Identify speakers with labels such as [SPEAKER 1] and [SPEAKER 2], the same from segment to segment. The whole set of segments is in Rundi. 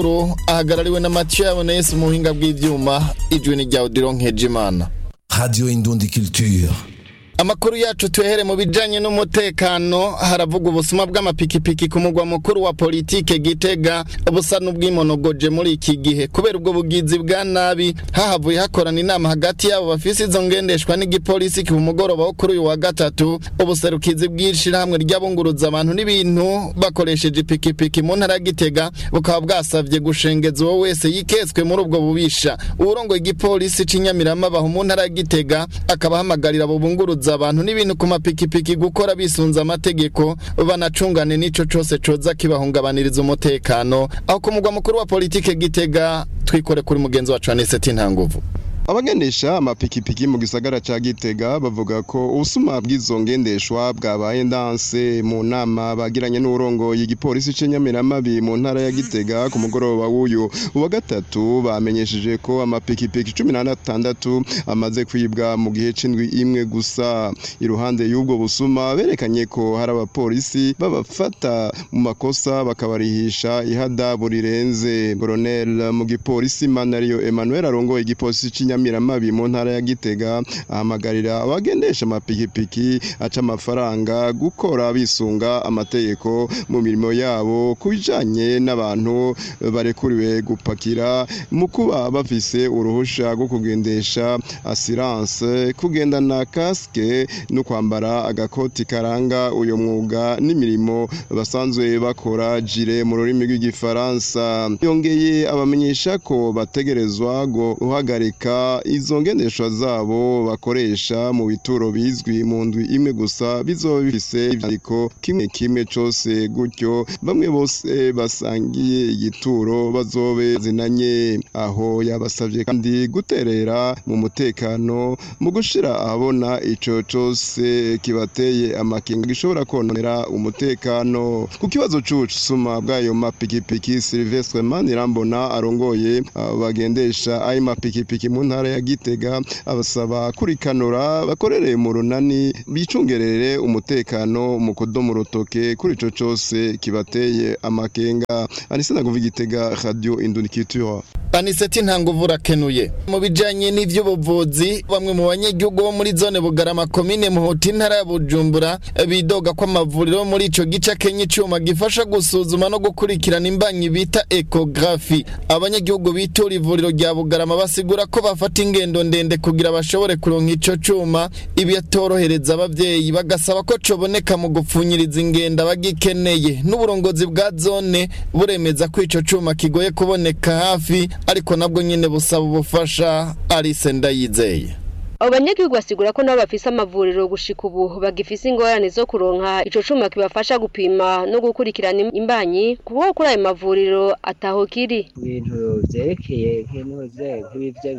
[SPEAKER 1] ahagarariwe na Mathieu Yabonese mu buhinga bw'ivyuma ijwi ni rya Odilon Nkejimana
[SPEAKER 2] Radio Indundi Culture.
[SPEAKER 1] Amakuru yacu tuhere mu bijanye n'umutekano haravuga ubusuma bw'amapikipiki ku mugwa mukuru wa politike Gitega busa n'ubwimonogoje muri iki gihe kubera ubwo bugizi bwa nabi hahavuye hakorana inama hagati yabo bafise izo ngendeshwa n'igipolisi ku mugoroba wo kuri uyu wa gatatu ubuserukizi bw'ishirahamwe ry'abunguruza abantu n'ibintu bakoresheje ipikipiki mu ntara ya Gitega bukaba bwasavye gushengeza uwo wese yiketswe muri ubwo bubisha uwurongoye igipolisi c'inyamirama baho mu ntara ya Gitega akaba ahamagarira abo bunguruza abantu n'ibintu ku mapikipiki gukora bisunze amategeko banacungane n'ico cose coza kibahungabaniriza umutekano aho ku mugwa mukuru wa politike Gitega twikore kuri mugenzi wacu Aniseti Ntanguvu
[SPEAKER 3] abagendesha amapikipiki mu gisagara ca Gitega bavuga ko ubusuma bw'izo ngendeshwa bwabaye ndanse mu nama bagiranye n'urongoye igipolisi c'Inyamiramabi mu ntara ya Gitega ku mugoroba w'uyu uwa gatatu bamenyesheje ko amapikipiki cumi na atandatu amaze kwibwa mu gihe c'indwi imwe gusa iruhande y'ubwo busuma berekanye ko hari abapolisi babafata mu makosa bakabarihisha ihadabu rirenze Colonel mu gipolisi Manario Emmanuel arongoye igipolisi c'Inyamiramabi Nyamiramabi mu ntara ya Gitega ahamagarira abagendesha amapikipiki aca amafaranga gukora bisunga amategeko mu mirimo yabo kubijanye n'abantu barekuriwe gupakira mu kuba bafise uruhusha rwo kugendesha assurance kugendana kaske no kwambara agakoti karanga uyo mwuga n'imirimo basanzwe bakora jire mu rurimi rw'igifaransa yongeye abamenyesha ko bategerezwa guhagarika izo ngendeshwa zabo bakoresha mu bituro bizwi mu ndwi imwe gusa bizoba bifise ivyandiko kimwe kimwe cose gutyo bamwe bose basangiye igituro bazobe zinanye aho yabasavye kandi guterera mu mutekano mu gushira ahabona ico cose kibateye amakenga gishobora kononera umutekano ku kibazo c'ubusuma bw'ayo mapikipiki Silvestre Manirambona arongoye bagendesha ayo mapikipiki mu ntara ya Gitega abasaba kurikanura bakorere mu runani bicungerere umutekano mu kudomo rutoke kuri ico cose kibateye amakenga anise naguva Gitega Radio Indunikitura
[SPEAKER 1] Aniseti ntanguvu rakenuye mu bijanye n'ivy'ubuvuzi bamwe mu banyagihugu bo muri zone Bugarama komine Muhuta intara ya Bujumbura bidoga ko amavuriro muri ico gice kenye icuma gifasha gusuzuma no gukurikirana imbanyi bita ecography abanyagihugu bitura ivuriro rya Bugarama basigura ko bafata ingendo ndende kugira bashobore kuronka ico cuma ibi yatorohereza abavyeyi bagasaba ko coboneka mu gupfunyiriza ingenda bagikeneye n'uburongozi bwa zone buremeza ko ico cuma kigoye kuboneka hafi ariko nabwo nyine busaba ubufasha Alice Ndayizeye
[SPEAKER 4] abo banyagihugu basigura ko nabo bafise amavuriro gushika ubu bagifise ingorane zo kuronka ico cuma kibafasha gupima no gukurikirana imbanyi kuko kuri ayo mavuriro ataho kiri
[SPEAKER 5] ibintu vyerekeye nk'intuze nk'ibivyo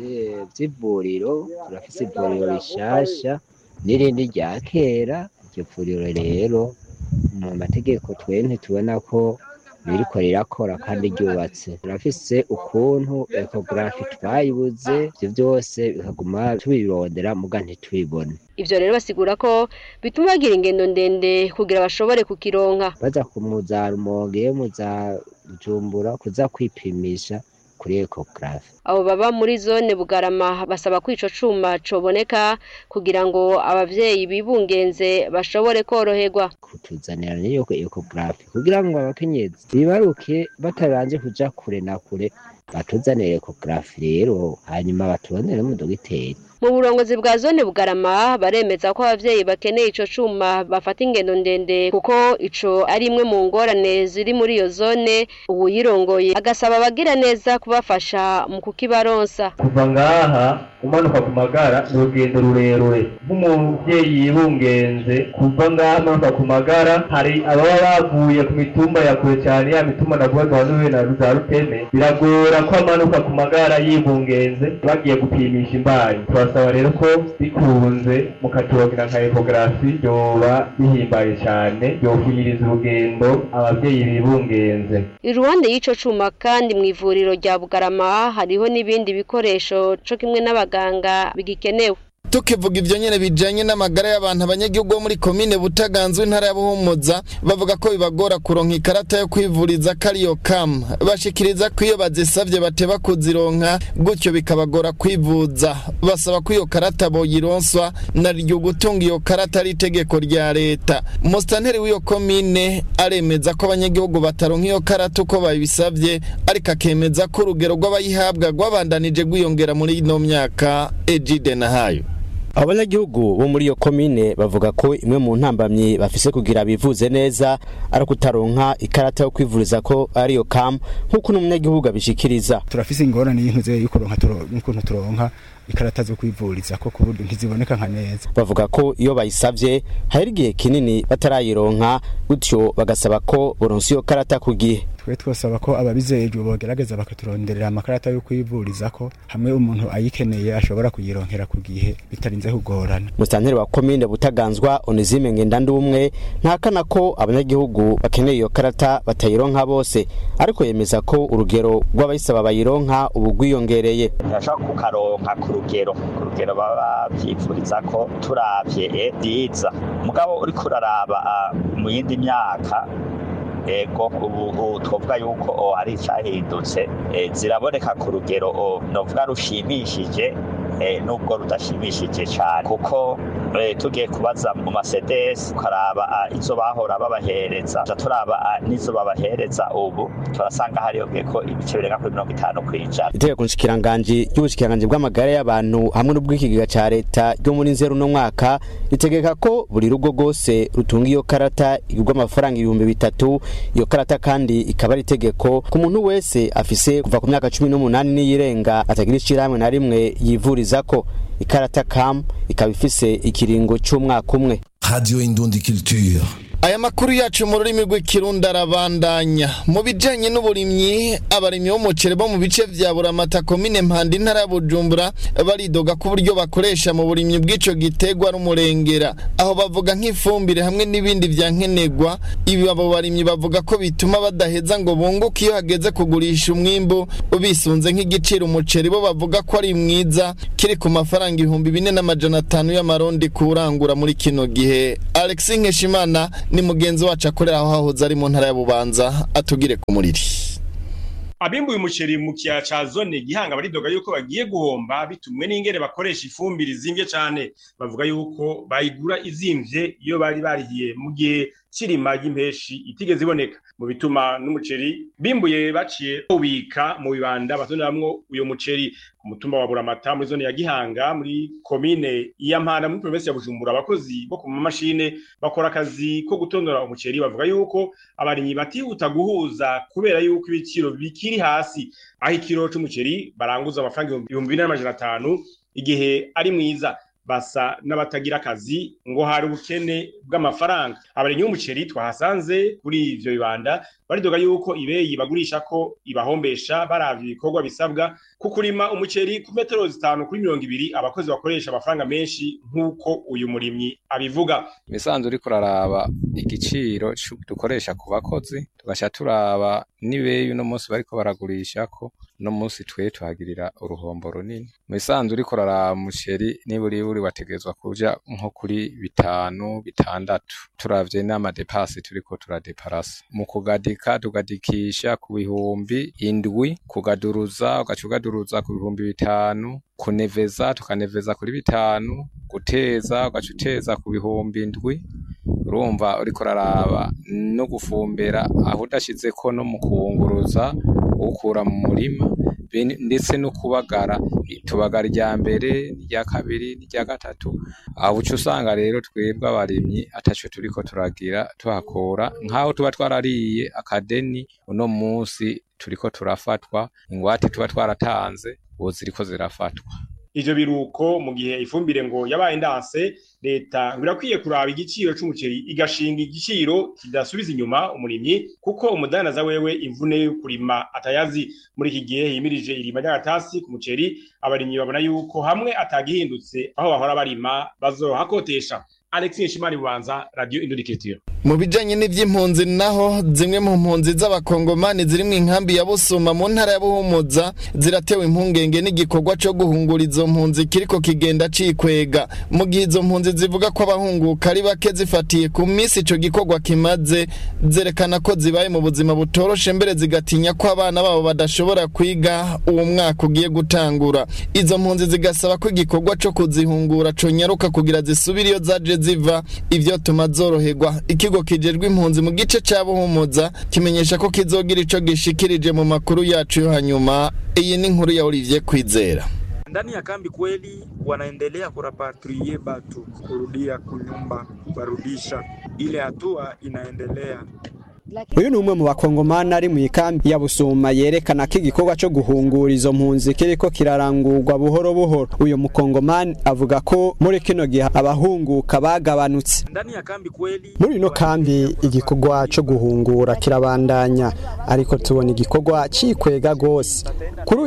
[SPEAKER 5] vy'ivuriro turafise ivuriro rishasha n'irindi rya kera iryo vuriro rero mu mategeko twe ntitubona ko ririko rirakora kandi ryubatse turafise ukuntu ecography twayibuze ivyo vyose bikaguma tubirondera muga ntitubibone
[SPEAKER 4] ivyo rero basigura ko bituma bagira ingendo ndende kugira bashobore kukironka
[SPEAKER 5] baza kumuza rumonge muza bujumbura kuza kwipimisha kuri ecography
[SPEAKER 4] abo baba muri zone bugarama basaba ko ico cuma coboneka kugira ngo abavyeyi bibungenze bashobore koroherwa
[SPEAKER 5] kutuzanira niyo ecography kugira ngo abakenyezi bibaruke batabanje kuja kure na kure batuzanire ecography rero hanyuma batubonere mu dogiteri
[SPEAKER 4] mu burongozi bwa zone bugarama baremeza ko abavyeyi bakeneye ico cuma bafata ingendo ndende kuko ico ari imwe mu ngorane ziri muri iyo zone uwuyirongoye agasaba abagira neza kubafasha mu kukibaronsa
[SPEAKER 6] kuva ngaha umanuka ku magara ni urugendo rurerure nk'umuvyeyi yibungenze kuva ngaha amanuka ku magara hari ababa bavuye ku mitumba ya kure cyane ya mitumba navuga duhanuwe na za ruteme biragora ko amanuka ku magara yibungenze bagiye gupimisha imbanyi turasaba rero ko bikunze mukaturongira nka ecography byoba bihimbaye cyane byofunyiriza urugendo abavyeyi bibungenze
[SPEAKER 4] iruhande y'ico cuma kandi mu ivuriro rya bugarama hariho n'ibindi bikoresho co kimwe n'abaganga bigikenewe
[SPEAKER 1] tukivuga ivyo nyene bijanye n'amagara y'abantu abanyagihugu bo muri komine butaganzwe intara ya buhumuza bavuga ko bibagora kuronka ikarata yo kwivuriza kariyo kam bashikiriza ko iyo bazisavye bateba kuzironka gutyo bikabagora kwivuza basaba ko iyo karata boyironswa naryo gutunga iyo karata ari itegeko rya leta musitanteri w'iyo komine aremeza ko abanyagihugu bataronka iyo karata uko babisavye ariko akemeza ko urugero rw'abayihabwa rwabandanije rwiyongera muri ino myaka ejide na hayo
[SPEAKER 7] abanyagihugu bo muri iyo komine bavuga ko imwe mu ntambamyi bafise kugira bivuze neza ari kutaronka ikarata yo kwivuriza ko ariyo kam nk'uko n'umunyagihugu abishikiriza
[SPEAKER 8] turafise ingorane y'intuze y'ukuronka turo- y'ukuntu turonka ikarata zo kwivuriza ko ku buryo ntiziboneka nka neza
[SPEAKER 7] bavuga ko iyo bayisavye hari igihe kinini batarayironka gutyo bagasaba ko boronsa iyo karata ku gihe
[SPEAKER 8] twe twosaba ko ababizejwe bogerageza bakaturonderera amakarata yo kwivuriza ko hamwe umuntu ayikeneye ashobora kuyironkera ku gihe bitarinze kugorana
[SPEAKER 7] musitanteri wa komine butaganzwa onizime ngendandumwe ntakana ko abanyagihugu bakeneye iyo karata batayironka bose ariko yemeza ko urugero rw'abayisaba bayironka ubu rwiyongereye
[SPEAKER 9] ntibashobora kukaronka ku rugero ku rugero baba bavyipfuriza ko turavye eh, vyiza mugabo uriko uraraba ah, mu yindi myaka ego ubu ubu twovuga yuko oh, hari icahindutse eh, ziraboneka ku rugero oh, novuga rushimishije eh, nubwo rudashimishije cane kuko eh, tugiye kubaza mu masedesi ukaraba ah, izo bahora babahereza tuca turaba ah, n'izo babahereza ubu turasanga hariyongeko ibice birenga kuri mirongo itanu kw'ijana
[SPEAKER 7] itegeko nshikiranganji ry'ubushikiranganji bw'amagara y'abantu hamwe n'ubw'ikigega ca leta ryo muri nzeru no mwaka ritegeka ko buri rugo rwose rutunga iyo karata igurwa amafaranga ibihumbi bitatu iyo karata kandi ikaba ari itegeko ku muntu wese afise kuva ku myaka cumi n'umunani n'iyirenga atagira ishirahamwe na rimwe yivurizako ikarata kam ikaba ifise ikiringo c'umwaka umwe
[SPEAKER 2] Radio Indundi Culture.
[SPEAKER 1] aya makuru yacu mu rurimi rw'ikirundi arabandanya mu bijanye n'uburimyi abarimyi b'umuceri bo mu bice vya buramata komine mpanda intara ya bujumbura baridoga ko uburyo bakoresha mu burimyi bw'ico gitegwa ari umurengera aho bavuga nk'ifumbire hamwe n'ibindi vya nkenerwa ibi abo barimyi bavuga ko bituma badaheza ngo bunguke iyo hageze kugurisha umwimbu bisunze nk'igiciro umuceri bo bavuga ko ari mwiza kiri ku mafaranga ibihumbi bine n'amajana atanu y'amarundi kuwurangura muri kino gihe alexis nkeshimana ni mugenzi wacu akorera aho hahoze ari mu ntara ya bubanza atugire ku muriri
[SPEAKER 10] abimbuye umuceri mu kiyaya ca zone gihanga baridoga yuko bagiye guhomba bitumwe n'ingene bakoresha ifumbire izimvye cane bavuga yuko bayigura izimvye iyo bari barihiye mu gihe cirima ry'impeshi itigeze iboneka mu bituma n'umuceri bimbuye baciye bawubika mu bibanda batoneramwo uyo muceri ku mutumba wa buramata muri zone ya gihanga muri komine ya mpanda muri provinsi ya bujumbura abakozi bo ku mamashine bakora akazi ko gutondora umuceri bavuga yuko abarimyi batihuta guhuza kubera yuko ibiciro bikiri hasi aho ikiro c'umuceri baranguza amafaranga ibihumbi bine n'amajana atanu igihe ari mwiza basa n'abatagira akazi ngo hari ubukene bw'amafaranga abarimyi b'umuceri twahasanze kuri ivyo bibanda baridoga yuko ibeyi bagurisha ko ibahombesha baravye ibikorwa bisabwa ku kurima umuceri ku metero zitanu kuri mirongo ibiri abakozi bakoresha amafaranga menshi nk'uko uyu murimyi abivuga
[SPEAKER 11] imisanzu uriko uraraba igiciro cu- dukoresha ku bakozi tugaca turaba n'ibeyi uno munsi bariko baragurishako uno munsi twe tuhagirira uruhombo runini mu bisanzwe uriko uraraba umuceri niburi buri wategezwa kuja nko kuri bitanu bitandatu turavye n'amadepasi turiko turadeparasa mu kugadika tugadikisha ku bihumbi indwi kugaduruza ugaca ugaduruza ku bihumbi bitanu kuneveza tukaneveza kuri bitanu guteza ugaca uteza ku bihumbi indwi urumva uriko uraraba no gufumbera aho udashizeko no mu kuwunguruza uwukura mu murima be- ndetse no kubagara tubagara irya mbere n'irya kabiri n'irya gatatu aho uca usanga rero twebwe abarimyi ataco turiko turagira tuhakura nk'aho tuba twarariye akadeni uno munsi turiko turafatwa ingwate tuba twaratanze ubu ziriko zirafatwa
[SPEAKER 10] ivyo biruko mu gihe ifumbire ngo yabaye ndanse leta ngo irakwiye kuraba igiciro c'umuceri igashinga igiciro kidasubiza inyuma umurimyi kuko umudandaza wewe imvune yo kurima atayazi muri iki gihe himirije irima ry'agatasi ku muceri abarimyi babona yuko hamwe atagihindutse aho bahora barima bazohakotesha Alexis Nshimari Bubanza Radio Indurikitiro
[SPEAKER 1] mu bijanye n'ivy'impunzi naho zimwe mu mpunzi z'abakongomani ziri mu inkambi ya Busuma mu ntara ya Buhumuza ziratewe impungenge n'igikorwa co guhungura izo mpunzi kiriko kigenda cikwega mu gihe izo mpunzi zivuga ko abahunguka ari bake zifatiye ku misi ico gikorwa kimaze zerekana ko zibaye mu buzima butoroshe mbere zigatinya ko abana babo badashobora kwiga uwo mwaka ugiye gutangura izo mpunzi zigasaba ko igikorwa co kuzihungura conyaruka kugira zisubire iyo zaje ziva ivyo tuma zoroherwa ikigo kijejwe impunzi mu gice ca Buhumuza kimenyesha ko kizogira ico gishikirije mu makuru yacu yo hanyuma iyi ni inkuru ya Olivier Kwizera
[SPEAKER 12] ndani ya kambi kweli wanaendelea kurapatrie batu kurudia kunyumba kubarudisha ile hatua inaendelea
[SPEAKER 13] uyu ni umwe mu bakongomani ari mu ikambi ya busuma yerekana ko igikorwa cyo guhungura izo mpunzi kiriko kirarangurwa buhoro buhoro uyu mukongomani avuga ko muri kino gihe abahunguka bagabanutse
[SPEAKER 12] ndani ya kambi kweli
[SPEAKER 13] muri ino kambi igikorwa cyo guhungura kirabandanya ariko tubona igikorwa cikwega gose kuri